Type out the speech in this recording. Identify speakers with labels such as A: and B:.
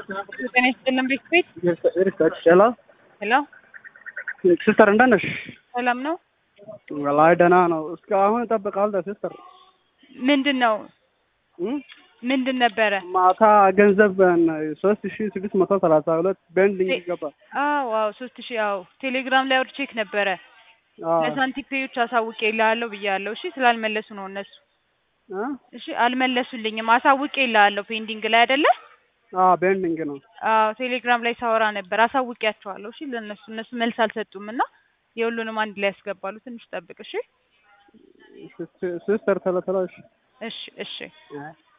A: ጤና ይስጥልን ቤት ቤት
B: ሄሎ
A: ሄሎ
B: ሲስተር እንደት ነሽ?
A: ሰላም ነው።
B: ወላሂ ደህና ነው። እስከ አሁን እጠብቃለሁ ሲስተር።
A: ምንድን ነው
B: እም?
A: ምንድን ነበረ?
B: ማታ ገንዘብ ሶስት ሺ ስድስት መቶ ሰላሳ ሁለት ቤንዲንግ
A: ቴ-
B: ገባ።
A: አዎ አዎ ሶስት ሺህ አዎ ቴሌግራም ላይ አውርቼክ ነበረ
B: አዎ።
A: ለሳንቲም ፔዮች አሳውቄ ይልሃለሁ ብያለሁ። እሺ ስላልመለሱ ነው እነሱ።
B: እ?
A: እሺ አልመለሱልኝም። አሳውቄ ይልሃለሁ ፔንዲንግ ላይ አይደለ?
B: አዎ ቤንዲንግ ነው።
A: አዎ ቴሌግራም ላይ ሳወራ ነበር። አሳውቂያቸዋለሁ። እሺ ለእነሱ እነሱ መልስ አልሰጡም እና የሁሉንም አንድ ላይ ያስገባሉ። ትንሽ ጠብቅ። እሺ
B: ሲስተር ቶሎ ቶሎ እሺ።
A: እሺ እሺ
B: እ?